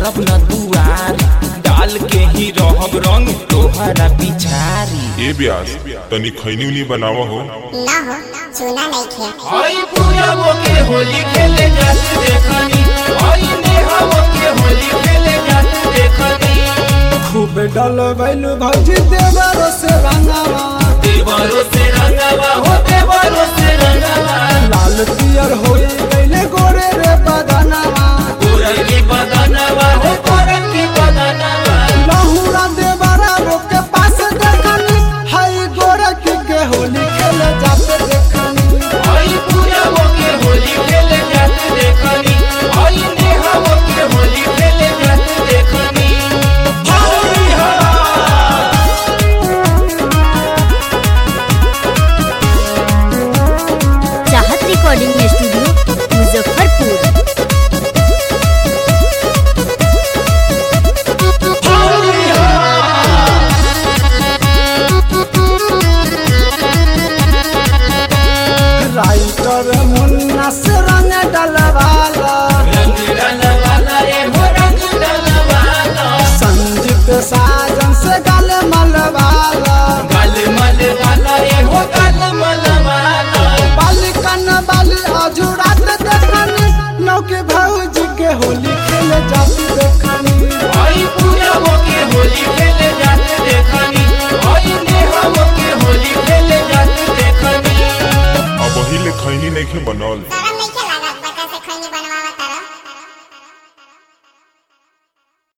छोड़ब न दुआरी डाल के ही रहब रंग तोहरा पिछारी ए ब्यास तनी खैनी उनी बनावा हो ना हो सुना नहीं खे आई पूरा वो के होली खेले जाते देखनी आई नेहा वो के होली खेले जाते देखनी खूब डल बैलू भौजी देवरो से रंगावा देवरो से रंगवा हो देवरो से रंगवा लाल पियर होई गईले गोरे रे बदनावा गोरल की बदनवा हो गोरल की बदनवा लहुरा देवरा रोके पास देखनी हाई गोरे की के होली खेले जाते देखनी आई पूरा वो के होली खेले जाते देखनी आई नेहा वो के होली खेले जाते देखनी होली हा चाहत recording studio Muzaffarpur writer Munna से रंग डलवाला रंग डलवाला रे हो रंग डलवाला संजीत साजन से गल मलवाला गल मल वाला रे हो गल मल वाला बाली कन बाली अजुरात देखनी नौके भौजी के होली खेले जाती देखनी आई पूरा वो के होली खेले जाते देखनी आई नेहा वो के होली खेले जाते देखनी अब वही ले खैनी नहीं बनल सारा